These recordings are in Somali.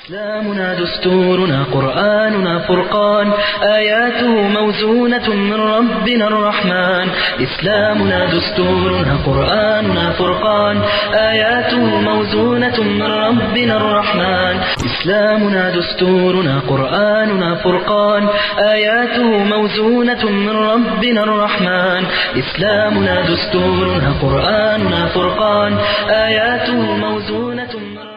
إسلامنا دستورنا قرآننا فرقان آياته موزونة من ربنا الرحمن إسلامنا دستورنا قرآننا فرقان آياته موزونة من ربنا الرحمن إسلامنا دستورنا قرآننا فرقان آياته موزونة من ربنا الرحمن إسلامنا دستورنا قرآننا فرقان آياته موزونة من ربنا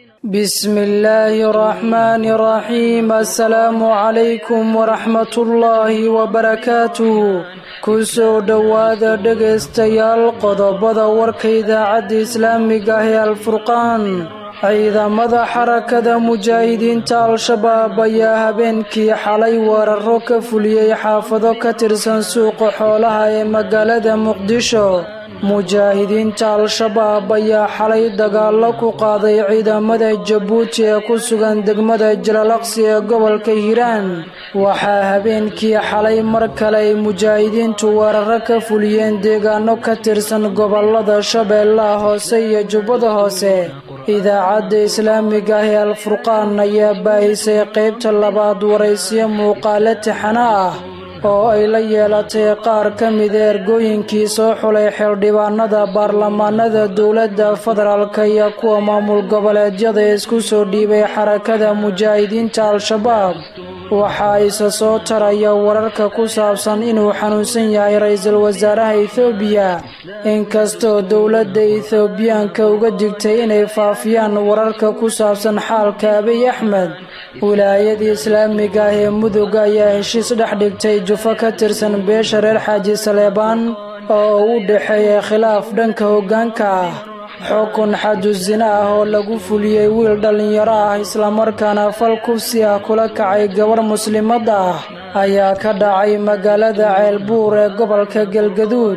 بسم الله الرحمن الرحيم السلام عليكم ورحمة الله وبركاته kusoo dhowaada dhegaystayaal qodobada warka idaacadda islaamiga ah ee alfurqaan ciidamada xarakada mujaahidiinta al-shabaab ayaa habeenkii xalay weeraro ka fuliyey xaafado ka tirsan suuqa xoolaha ee magaalada muqdisho mujaahidiinta al-shabaab ayaa xalay dagaallo ku qaaday ciidamada jabuuti ee ku sugan degmada jalalaqsi ee gobolka hiiraan waxaa habeenkii xalay mar kale ay mujaahidiintu weeraro ka fuliyeen deegaano ka tirsan gobolada shabeellaha hoose iyo jubbada hoose idaacadda islaamiga ah ee alfurqaan ayaa baahisay qaybta labaad waraysiyo muuqaalo tixano ah oo ay la yeelatay qaar ka mida ergooyinkii soo xulay xildhibaanada baarlamaanada dowladda federaalka iyo kuwa maamul goboleedyada ee isku soo dhiibay xarakada mujaahidiinta al-shabaab waxaa isa soo taraya wararka ku saabsan inuu xanuunsan yahay ra-iisul wasaaraha ethoobiya inkastoo dowladda ethoobiyaanka uga digtay inay faafiyaan wararka ku saabsan xaalka abiy axmed wilaayada islaamiga ah ee mudug ayaa heshiis dhex dhigtay jufo ka tirsan beesha reer xaaji saleebaan oo u dhexeeya khilaaf dhanka hoggaanka ah xukun xadusina ah oo lagu fuliyey wiil dhallinyaro ah islamarkaana fal kufsi ah kula kacay gabar muslimad ah ayaa ka dhacay magaalada ceelbuur ee gobolka galgaduud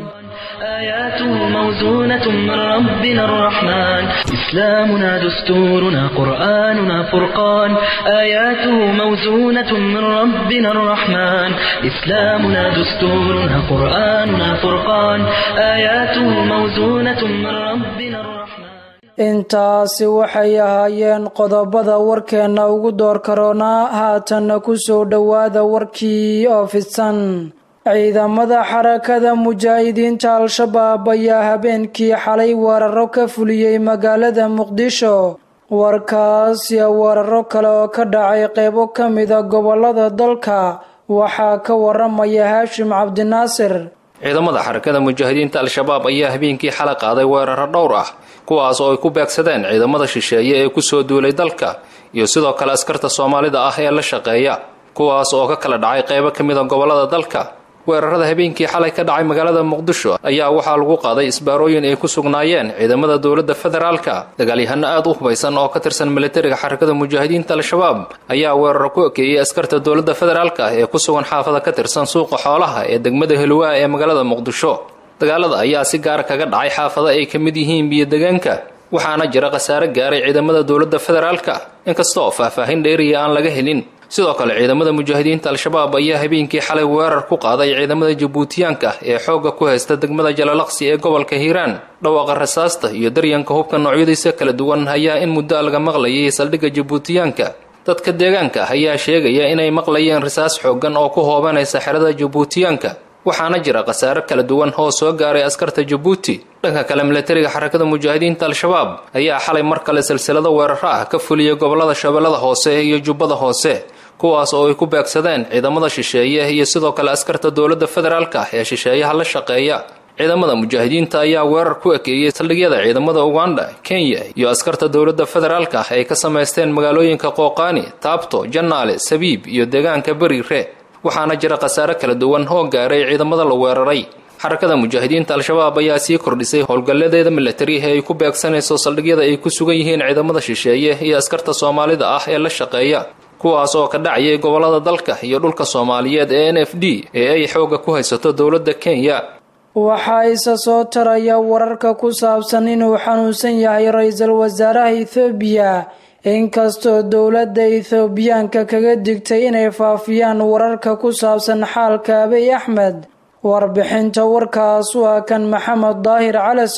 آياته موزونة من ربنا الرحمن إسلامنا دستورنا قرآننا فرقان آياته موزونة من ربنا الرحمن إسلامنا دستورنا قرآننا فرقان آياته موزونة من ربنا الرحمن intaasi waxay ahaayeen qodobada warkeenna ugu door karoonaa haatanna ku soo dhowaada warkii oo fidsan ciidamada xarakada mujaahidiinta al-shabaab ayaa habeenkii xalay weeraro ka fuliyey magaalada muqdisho warkaas iyo weeraro kale oo ka dhacay qeybo ka mida gobolada dalka waxaa ka waramaya haashim cabdinaasir ciidamada xarakada mujaahidiinta al-shabaab ayaa habeenkii xalay qaaday weeraro dhowr ah kuwaas oo ay ku beegsadeen ciidamada shisheeye ee kusoo duulay dalka iyo sidoo kale askarta soomaalida ah ee la shaqeeya kuwaas oo ka kala dhacay qeybo ka mida gobolada dalka weerarada habeenkii xalay ka dhacay magaalada muqdisho ayaa waxaa lagu qaaday isbaarooyin ay ku sugnaayeen ciidamada dowladda federaalka dagaalyahano aad u hubaysan oo ka tirsan militariga xarakada mujaahidiinta al-shabaab ayaa weeraro ku ekeeyey askarta dowladda federaalka ee ku sugan xaafada ka tirsan suuqa xoolaha ee degmada helwaa ee magaalada muqdisho dagaalada ayaa si gaara kaga dhacay xaafada ay ka mid yihiin biyo-degaanka waxaana jira khasaare gaaray ciidamada dowladda federaalka inkastoo faahfaahin dheeriya aan laga helin sidoo kale ciidamada mujaahidiinta al-shabaab ayaa habeenkii xalay weerar ku qaaday ciidamada jabuutiyaanka ee xoogga ku haysta degmada jalalaqsi ee gobolka hiiraan dhawaaqa rasaasta iyo daryanka hubka noocyadiisa kala duwan ayaa in muddo laga maqlayay saldhigga jabuutiyaanka dadka deegaanka ayaa sheegaya inay maqlayeen rasaas xooggan oo ku hoobanaysa xerada jabuutiyaanka waxaana jira khasaare kala duwan oo soo gaaray askarta jabuuti dhanka kale militariga xarakada mujaahidiinta al-shabaab ayaa xalay mar kale silsilado weeraro ah ka fuliyay gobolada shabeellada hoose iyo jubbada hoose kuwaas oo ay ku beegsadeen ciidamada shisheeye iyo sidoo kale askarta dowladda federaalka ee shisheeyaha la shaqeeya ciidamada mujaahidiinta ayaa weerar ku ekeeyey saldhigyada ciidamada uganda kenya iyo askarta dowladda federaalka ay ka samaysteen magaalooyinka qooqaani taabto jannaale sabiib iyo deegaanka beriire waxaana jira khasaare kala duwan oo gaaray ciidamada la weeraray xarakada mujaahidiinta al-shabaab ayaa sii kordhisay howlgalladeeda militari ee ay ku beegsanayso saldhigyada ay ku sugan yihiin ciidamada shisheeye iyo askarta soomaalida ah ee la shaqeeya kuwaas oo ka dhacayay gobolada dalka iyo dhulka soomaaliyeed ee n f d ee ay xoogga ku haysato dowladda kenya waxaa isa soo taraya wararka ku saabsan inuu xanuunsan yahay ra-iisul wasaaraha ethoobiya inkastoo dowladda ethoobiyaanka kaga digtay inay faafiyaan wararka ku saabsan xaalka abiy axmed warbixinta warkaas waa kan maxamed daahir calasow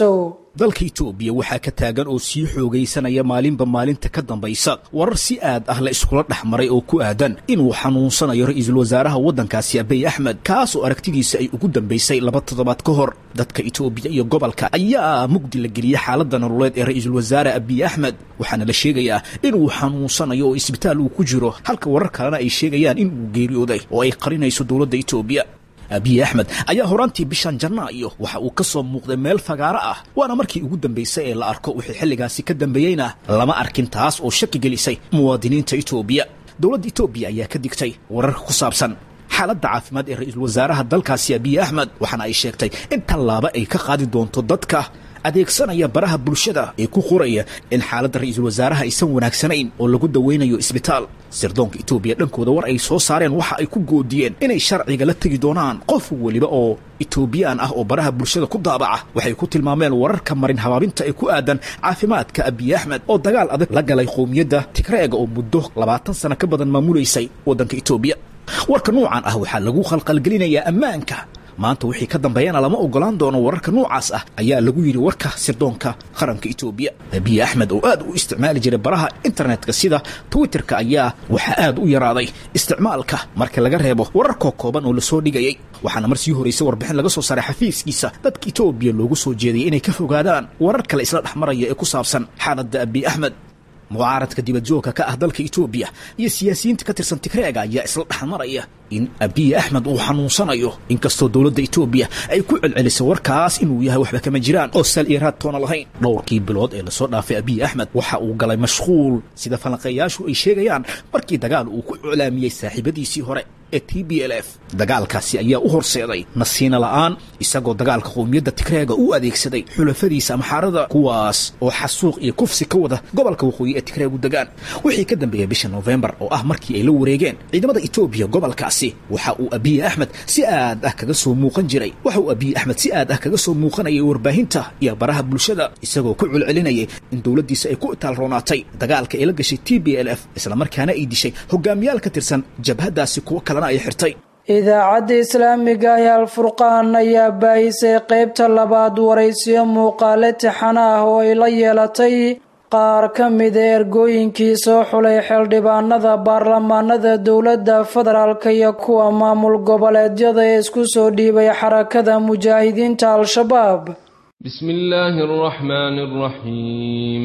dalka itoobiya waxaa ka taagan oo sii xoogaysanaya maalinba maalinta ka dambaysa warar si aad ah la iskula dhex maray oo ku aadan inuu xanuunsanayo ra-iisul wasaaraha waddankaasi abiy axmed kaas oo aragtidiisa ay ugu dambaysay laba toddobaad ka hor dadka itoobiya iyo gobolka ayaa mugdi la geliyey xaaladda nololeed ee ra-iisul wasaare abiy axmed waxaana la sheegayaa inuu xanuunsanayo oo isbitaal uu ku jiro halka warar kalena ay sheegayaan inuu geeriyooday oo ay qarinayso dowladda itoobiya abiy axmed ayaa horaantii bishan janaayo waxa uu ka soo muuqday meel fagaaro ah waana markii ugu dambaysay ee la arko wixii xilligaasi ka dambeeyeyna lama arkin taas oo shaki gelisay muwaadiniinta itoobiya dowladda itoobiya ayaa ka digtay wararka ku saabsan xaaladda caafimaad ee ra-iisul wasaaraha dalkaasi abiy axmed waxaana ay sheegtay in tallaabo ay ka qaadi doonto dadka adeegsanaya baraha bulshada ee ku qoraya in xaaladda ra-iisul wasaaraha aysan wanaagsanayn oo lagu dawaynayo isbitaal sirdoonka itoobiya dhankooda war ay soo saareen waxa ay ku goodiyeen inay sharciga la tegi doonaan qof weliba oo itoobiyaan ah oo baraha bulshada ku daabaca waxay ku tilmaameen wararka marin habaabinta ee ku aadan caafimaadka abiy axmed oo dagaal adag la galay qowmiyadda tigreega oo muddo labaatan sano ka badan maamulaysay waddanka itoobiya warka nuucan ah waxaa lagu khalqalgelinayaa ammaanka maanta wixii ka dambeeyana lama ogolaan doono wararka noocaas ah ayaa lagu yidhi warka sirdoonka qaranka itoobiya abiy axmed oo aad u isticmaali jiray baraha internetka sida twitterka ayaa waxaa aad u yaraaday isticmaalka marka laga reebo wararkoo kooban oo lasoo dhigayay waxaana mar sii horraysay warbixin laga soo saaray xafiiskiisa dadka itoobiya loogu soo jeedayay inay ka fogaadaan warar kale isla dhex maraya ee ku saabsan xaaladda abiy axmed mucaaradka dibadjoogka ka ah dalka itoobiya iyo siyaasiyiinta ka tirsan tigreega ayaa isla dhexmaraya in abiy axmed uu xanuunsanayo inkastoo dowladda itoobiya ay ku celcelisay warkaas inuu yahay waxba kama jiraan oo sal iyo raad toona lahayn dhowrkii bilood ee lasoo dhaafay abiy axmed waxa uu galay mashquul sida falanqeeyaashu ay sheegayaan markii dagaal uu ku iclaamiyey saaxiibadiisii hore ee t b l f dagaalkaasi ayaa u horseeday nasiina la'aan isagoo dagaalka qowmiyadda tigreega u adeegsaday xulafadiisa amxaarada kuwaas oo xasuuq iyo kufsi ka wada gobolka waqooyi ee tigreegu degaan wixii ka dambeeyey bisha nofembar oo ah markii ay la wareegeen ciidamada itoobiya gobolkaasi waxa uu abiy axmed si aad ah kaga soo muuqan jiray waxa uu abiy axmed si aad ah kaga soo muuqanayay warbaahinta iyo baraha bulshada isagoo ku celcelinayay in dowladdiisa ay ku itaalroonaatay dagaalka ay la gashay t b l f islamarkaana ay dishay hogaamiyaal ka tirsan jabhaddaasi kuwo kalena ay xirtay idaacadda islaamiga ee alfurqaan ayaa baahisay qaybta labaad waraysiyo muuqaale tixano ah oo ay la yeelatay qaar ka mida ergooyinkii soo xulay xildhibaanada baarlamaanada dowladda federaalka iyo kuwa maamul goboleedyada ee isku soo dhiibay xarakada mujaahidiinta al-shabaab bismi illaahi araxmaani araxiim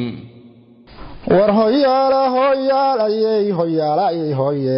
war hoyaala hoyaalayey hoyaalayey hoye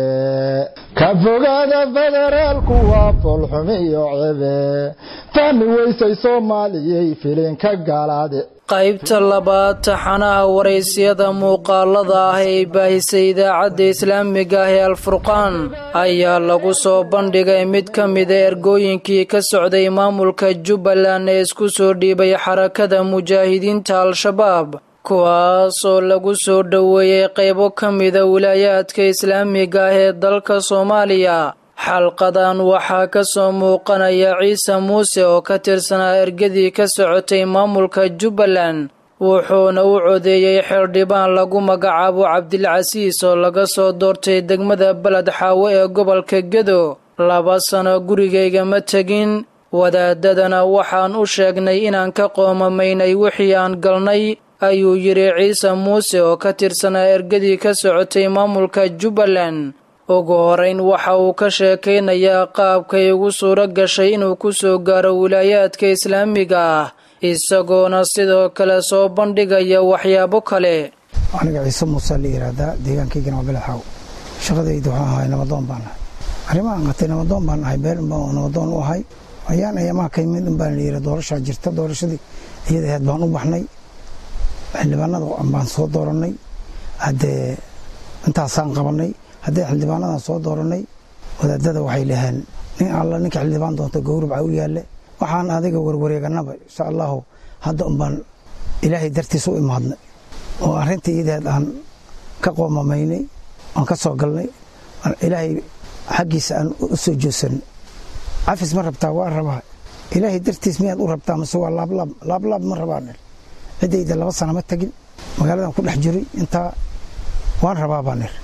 ka fogaada federaalku waa foolxumi iyo cebe fahmi weysay soomaaliyey filinka gaalaade qaybta labaad taxanaha waraysiyada muuqaalada ah ee baahisay idaacadda islaamiga ah ee alfurqaan ayaa lagu soo bandhigay mid ka mida ergooyinkii ka socday maamulka jubbaland ee isku soo dhiibay xarakada mujaahidiinta al-shabaab kuwaasoo lagu soo dhoweeyey qaybo ka mida wilaayaadka islaamiga ah ee dalka soomaaliya xalqadan waxaa ka soo muuqanaya ciise muuse oo ka tirsanaa ergadii ka socotay maamulka jubbaland wuxuuna u codeeyey xildhibaan lagu magacaabo cabdilcasiis oo laga soo doortay degmada beled xaawo ee gobolka gedo laba sano gurigayga ma tegin wadaadadana waxaan u sheegnay inaan ka qoomamaynay wixii aan galnay ayuu yidhi ciise muuse oo ka tirsanaa ergadii ka socotay maamulka jubbaland ugu horeyn waxa uu ka sheekaynayaa qaabkay ugu suuro gashay inuu ku soo gaaro wilaayaadka islaamiga ah isagoona sidoo kale soo bandhigaya waxyaabo kale aniga ciise muuse la yidhaahdaa deegaankaygana waa belaxaaw shaqadayda waxaan ahay namadoon baan ahay arrimahaan qatay namadoon baan ahay beel unbaa namadoon u ahay ayaan ayamaa ka yimid unbaan la yidhi doorashaa jirta doorashadii iyada ahayd baan u baxnay xildhibaanada baan soo doorannay haddee intaasaan qabannay haddii xildhibaanadan soo dooranay wadaadada waxay dhaheen nin alla ninka xildhibaan doonta gowrabca u yaalle waxaan adiga warwareeganaba insha allahu hadda unbaan ilaahay dartiisa u imaadnay oo arrintii iyadeed aan ka qoomamaynay aan ka soo galnay ilaahay xaggiisa aan u soo joogsanay cafis ma rabtaa waa rabaa ilaahay dartiis miyaad u rabtaa mase waa laablaab laablaab ma rabaan ciddayda laba sana ma tegin magaaladan ku dhex jiray intaa waan rabaa baan ir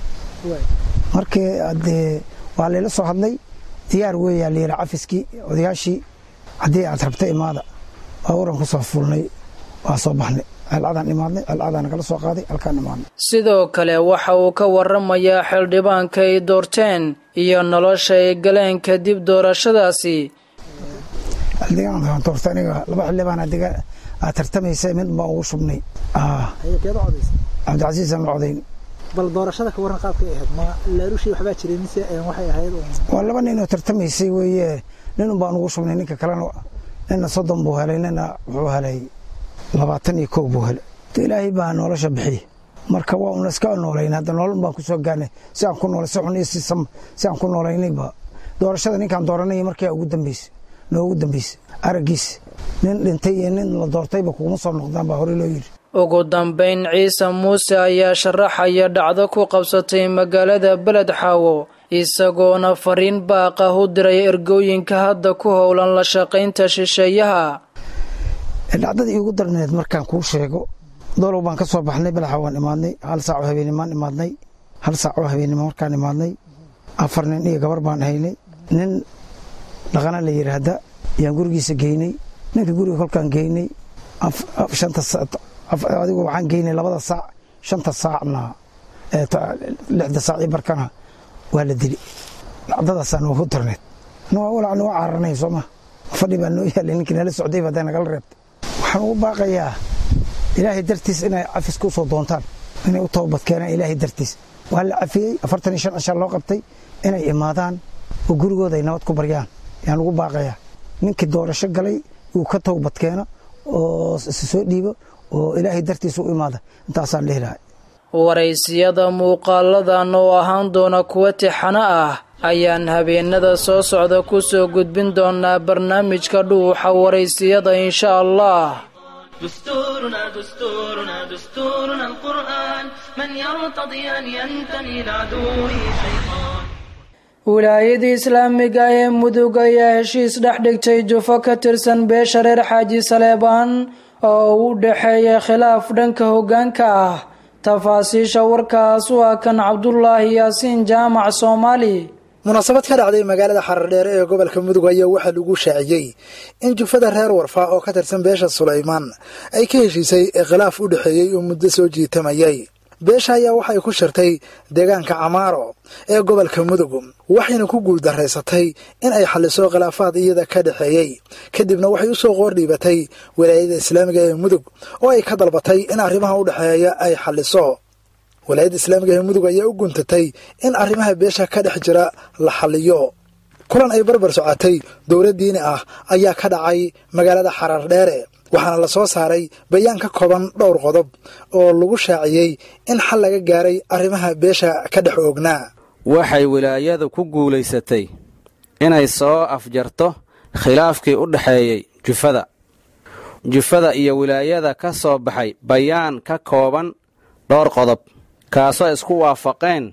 markii adee waa layla soo hadlay diyaar weeyaa layidhi cafiskii odayaashii haddii aad rabta imaada baabuuran ku soo fuulnay waa soo baxnay celcadaan imaadnay celcadaa nagala soo qaaday halkaan imaadnay sidoo kale waxa uu ka waramayaa xildhibaanka ay doorteen iyo nolosha ay galeen kadib doorashadaasi xildhibaan doorta aniga laba xildhibaan adiga aad tartamaysa mid baan ugu shubnay cabdicasiis aan la codayn bal doorashada ka waran qaabkay ahayd ma laarushii waxbaa jiray mise waxay ahayd waa laba nin oo tartamaysay weeye ninun baan ugu shubnay ninka kalena nina soddon buu helay nina wuxuu helay labaatan iyo kow buu helay ilaahay baa nolosha bixiy marka waa una iska noolayn hadda nolol baan kusoo gaarnay si aan ku noolay si xun iyo si sam si aan ku noolaynayba doorashada ninkaan dooranay markii ugu dambeysay noogu dambeysay araggiis nin dhintay iyo nin la doortayba kuguma soo noqdaan baa hore loo yidhi ugu dambayn ciise muuse ayaa sharaxaya dhacdo ku qabsatay magaalada beled xaawo isagoona fariin baaqa u diray ergooyinka hadda ku howlan la shaqaynta shisheeyaha dhacdadii iigu darneed markaan kuu sheego doolow baan ka soo baxnay belaxa waan imaadnay hal saac oo habeenimaan imaadnay hal saac oo habeennimo markaan imaadnay afar nin iyo gabar baan haynay nin dhaqana la yidhaahda yaan gurigiisa geynay ninka guriga kolkaan geynay shanta adigu waxaan geynay labada saac shanta saacna lixda saac iyo barkana waa la dili dhacdadaasaa noogu darneed walaa noo cararnay sooma fadhi baa noo yaalay ninkii nala socday ba hadday nagala reebtay waxaan ugu baaqayaa ilaahay dartiis inay cafis ku soo doontaan inay u toobad keenaan ilaahay dartiis waa la cafiyey afartan iyo shan cishaa loo qabtay inay imaadaan oo gurigooda ay nabad ku baryaan yaan ugu baaqayaa ninkii doorasho galay uu ka toobad keeno oo soo dhiibo oo ilaahay dartiis u imaada intaasaan dhihi lahay waraysiyada muuqaaladan oo ahaan doona kuwa tixano ah ayaan habeenada soo socda ku soo gudbin doonaa barnaamijka dhuuxa waraysiyada insha allah دستورنا دستورنا دستورنا القرآن من يرتضي أن ينتمي لعدوه شيطان wilaayadii islaamiga ee mudug ayaa heshiis dhex dhigtay jufo ka tirsan beesha reer xaaji saleebaan oo u dhexeeya khilaaf dhanka hoggaanka ah tafaasiisha warkaas waa kan cabdulaahi yaasiin jaamac soomaali munaasabad ka dhacday magaalada xarardheere ee gobolka mudug ayaa waxaa lagu shaaciyey in jufada reer warfaa oo ka tirsan beesha sulaymaan ay ka heshiisay khilaaf u dhexeeyey oo muddo soo jiitamayay beesha ayaa waxay ku shirtay deegaanka camaaro ee gobolka mudug waxayna ku guuldaraysatay in ay xalliso khilaafaad iyada ka dhexeeyey kadibna waxay u soo qoordhiibatay walaayada islaamiga ee mudug oo ay ka dalbatay in arrimaha u dhexeeya ay xalliso walaayadda islaamiga ee mudug ayaa u guntatay in arrimaha beesha ka dhex jira la xalliyo kulan ay barbar socotay dowlad diini ah ayaa ka dhacay magaalada xarar dheere waxaana la soo saaray bayaan ka kooban dhowr qodob oo lagu shaaciyey in xal laga gaaray arrimaha beesha ka dhex oognaa waxay wilaayadu ku guulaysatay inay soo afjarto khilaafkii u dhexeeyey jufada jufada iyo wilaayada ka soo baxay bayaan ka kooban dhowr qodob kaasoo isku waafaqeen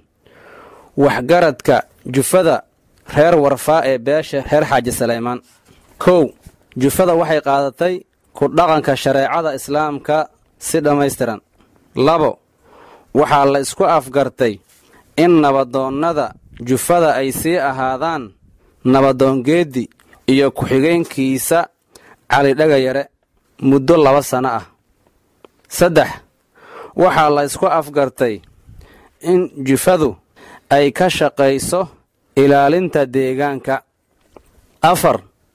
waxgaradka jufada reer warfaa ee beesha reer xaaji salaymaan kow jufada waxay qaadatay ku dhaqanka shareecada islaamka si dhammaystiran labo waxaa la isku afgartay in nabadoonnada jufada ay sii ahaadaan nabadoongeeddi iyo ku-xigeenkiisa cali dhagayare muddo laba sanno ah saddex waxaa la isku afgartay in jufadu ay ka shaqayso ilaalinta deegaanka afar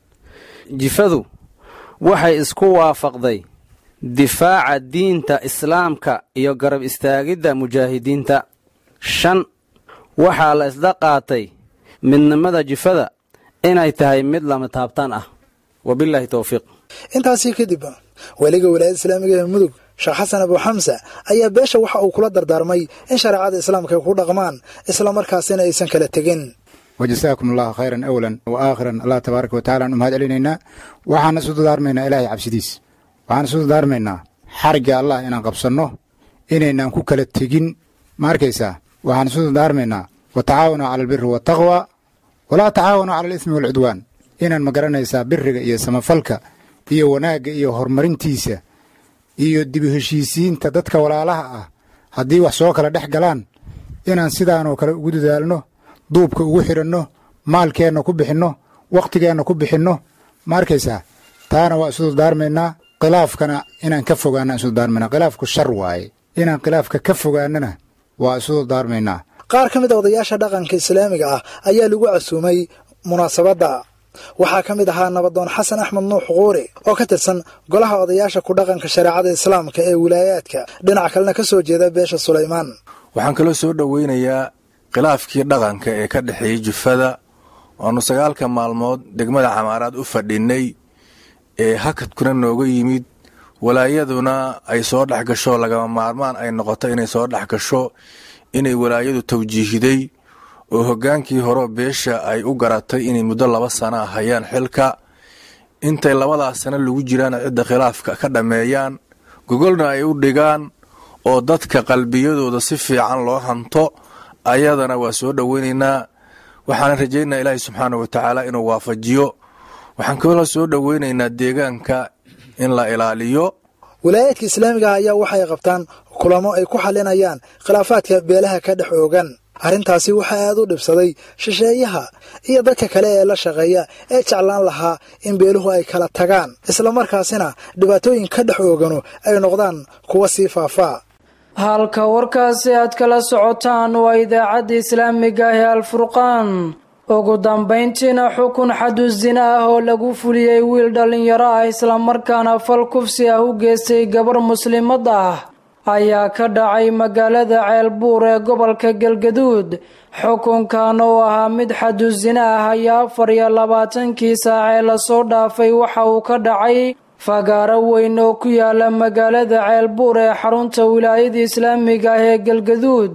jifadu waxay isku waafaqday difaaca diinta islaamka iyo garab istaagidda mujaahidiinta shan waxaa la isla qaatay midnimada jifada inay tahay mid lama taabtaan ah wabilaahi towfiiq intaasii kadib weliga walaayadda islaamiga ee mudug sheekh xasan abu xamsa ayaa beesha waxa uu kula dardaarmay in shareecada islaamka ay ku dhaqmaan islamarkaasina aysan kala tegin wajasaakum allahu khayran awlan wa aakhiran allah tabaaraka wa tacala aan u mahad celinaynaa waxaan isu dadaarmaynaa ilaahay cabsidiis waxaan isu dadaarmaynaa xarigga allah inaan qabsanno inaynaan ku kala tegin ma arkaysaa waxaan isu dadaarmaynaa wa tacaawanuu cala albiri waataqwa walaa tacaawanuu cala alismi waalcudwaan inaan ma garanaysaa biriga iyo samafalka iyo wanaagga iyo horumarintiisa iyo dibu heshiisiinta dadka walaalaha ah haddii wax soo kala dhex galaan inaan sidaanoo kale ugu dadaalno duubka ugu xidhanno maalkeenna ku bixinno wakhtigeenna ku bixinno ma arkaysaa taana waa isu dardaarmaynaa khilaafkana inaan ka fogaana isu daarmayna khilaafku shar waaye inaan khilaafka ka fogaanana waa isu daarmaynaa qaar ka mid a odayaasha dhaqanka islaamiga ah ayaa lagu casuumay munaasabadda waxaa ka mid ahaa nabadoon xasan axmed nuux quuri oo ka tirsan golaha odayaasha ku dhaqanka shareecada islaamka ee wilaayaadka dhinac kalena ka soo jeeda beesha sulaymaan waxaan kaloo soo dhoweynayaa khilaafkii dhaqanka ee ka dhexeeyey jufada waanu sagaalka maalmood degmada camaaraad u fadhinay ee hakadkuna nooga yimid walaayaduna ay soo dhex gasho lagama maarmaan ay noqoto inay soo dhex gasho inay walaayadu tawjiihiday oo hoggaankii hore beesha ay u garatay inay muddo laba sana hayaan xilka intay labadaas sano lagu jiraan cidda khilaafka ka dhammeeyaan gogolna ay u dhigaan oo dadka qalbiyadooda si fiican loo hanto ayadana waa soo dhoweynaynaa waxaana rajaynayaa ilaahay subxaana wa tacaala inuu waafajiyo waxaan kaloo soo dhoweynaynaa deegaanka in la ilaaliyo wilaayaadka islaamiga ah ayaa waxay qabtaan kulamo ay ku xalinayaan khilaafaadka beelaha ka dhex oogan arrintaasi waxaa aad u dhibsaday shisheeyaha iyo dadka kale ee la shaqeeya ee jeclaan lahaa in beeluhu ay kala tagaan islamarkaasina dhibaatooyin ka dhex oogano ay noqdaan kuwa sii faafaa halka warkaasi aad kala socotaan waa idaacadda islaamiga ah ee alfurqaan ugu dambayntiina xukun xadu sina ah oo lagu fuliyey wiil dhallinyaro ah islamarkaana fal kufsi ah u geystay gabar muslimad ah ayaa ka dhacay magaalada ceelbuur ee gobolka galgaduud xukunkan oo ahaa mid xadu sina ah ayaa afar iyo labaatankii saac ee lasoo dhaafay waxa uu ka dhacay fagaaro weyn oo ku yaala magaalada ceelbuur ee xarunta wilaayada islaamiga ah ee galgaduud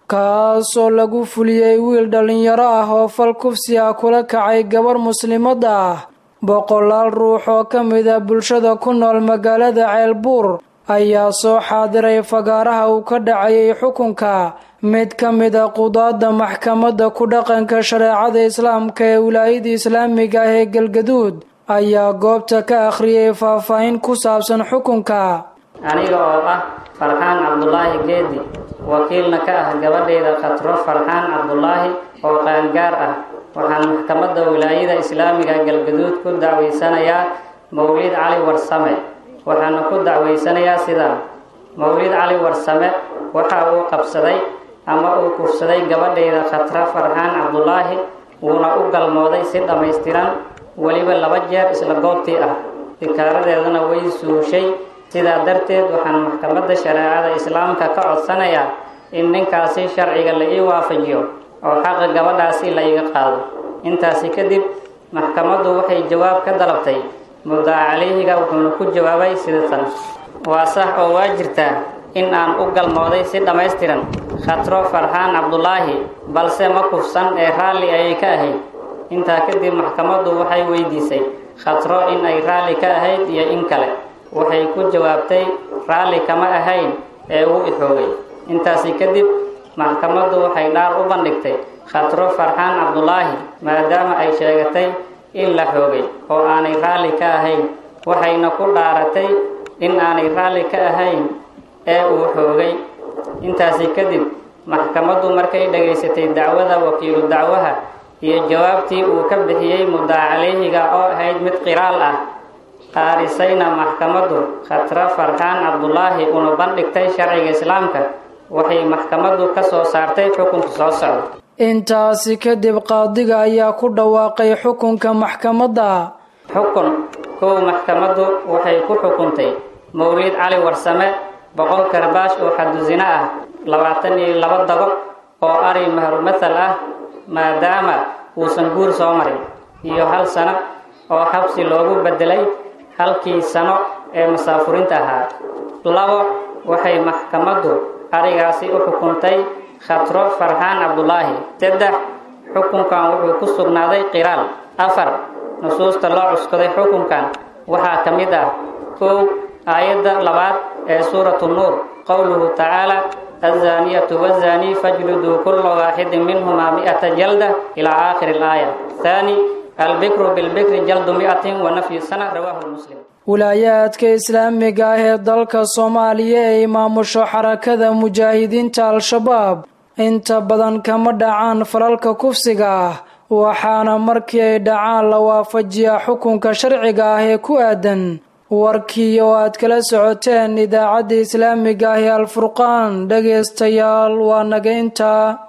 kaasoo lagu fuliyey wiil dhallinyaro ah oo fal kufsi ah kula kacay gabar muslimad ah boqolaal ruux oo ka mid a bulshada ku nool magaalada ceelbuur ayaa soo xaadiray fagaaraha uu ka dhacayay xukunka mid ka mid a qudaadda maxkamadda ku dhaqanka shareecada islaamka ee wilaayada islaamiga ah ee galgaduud ayaa goobta ka akhriyay faahfaahin ku saabsan xukunka aniga oo ah farxaan cabdulaahi geedi wakiilna ka ah gabadhayda khatro farxaan cabdulaahi oo qaangaar ah waxaan maxkamadda wilaayada islaamiga galgaduud ku dacwaysanayaa mawlid cali warsame waxaana ku dacwaysanayaa sidaa mawlid cali warsame waxa uu qabsaday ama uu kufsaday gabadhayda khatra farxaan cabdulaahi wuuna u galmooday si dhammaystiran weliba laba jeer isla goobtii ah dikaaradeedana way suushay sidaa darteed waxaan maxkamadda shareecada islaamka ka codsanayaa in ninkaasi sharciga la ii waafajiyo oo xaqa gabadhaasi la iga qaado intaasi kadib maxkamaddu waxay jawaab ka dalabtay muddaa calayhiga wuxuuna ku jawaabay sidatan waa sax oo waa jirtaa in aan u galmooday si dhammaystiran khatro farxaan cabdulaahi balse ma kufsan ee raalli ayay ka ahayd intaa kadib maxkamaddu waxay weydiisay khatro in ay raalli ka ahayd iyo in kale waxay ku jawaabtay raalli kama ahayn ee uu ixoogay intaasi kadib maxkamaddu waxay dhaar u bandhigtay khatro farxaan cabdulaahi maadaama ay sheegatay in la xoogay oo aanay raalli ka ahayn waxayna ku dhaaratay in aanay raalli ka ahayn ee uu xoogay intaasi kadib maxkamaddu markay dhagaysatay dacwada wakiilu dacwaha iyo jawaabtii uu ka bixiyey muddaa calayhiga oo ahayd mid qiraal ah qaarisayna maxkamaddu khatra farxaan cabdulaahi una bandhigtay sharciga islaamka waxay maxkamaddu ka soo saartay xukunka soo socda intaasi kadib qaadiga ayaa ku dhawaaqay xukunka maxkamadda xukun kow maxkamaddu waxay ku xukuntay mawlid cali warsame boqol karbaash oo xadusino ah labaatan iyo laba dago oo ari mahrumathal ah maadaama uusan guur soo marin iyo hal sano oo xabsi loogu bedelay halkii sano ee masaafurinta ahaa labo waxay maxkamaddu arigaasi u xukuntay khatro farxaan cabdulaahi saddex xukunkan wuxuu ku sugnaaday qiraal afar nusuusta loo cuskaday xukunkan waxaa ka mid ah kow aayadda labaad ee suuratu nuur qowluhu tacaala الزانية والزاني فاجلدوا كل واحد منهما مئة جلدة إلى آخر الآية ثاني البكر بالبكر جلد مئة ونفي سنة رواه المسلم wilaayaadka islaamiga ah ee dalka soomaaliya ee maamusho xarakada mujaahidiinta al-shabaab inta badan kama dhacaan falalka kufsiga ah waxaana markii ay dhacaan la waafajiyaa xukunka sharciga ah ee ku aadan warkii oo aad kala socoteen idaacadda islaamiga ah ee alfurqaan dhegaystayaal waa naga intaa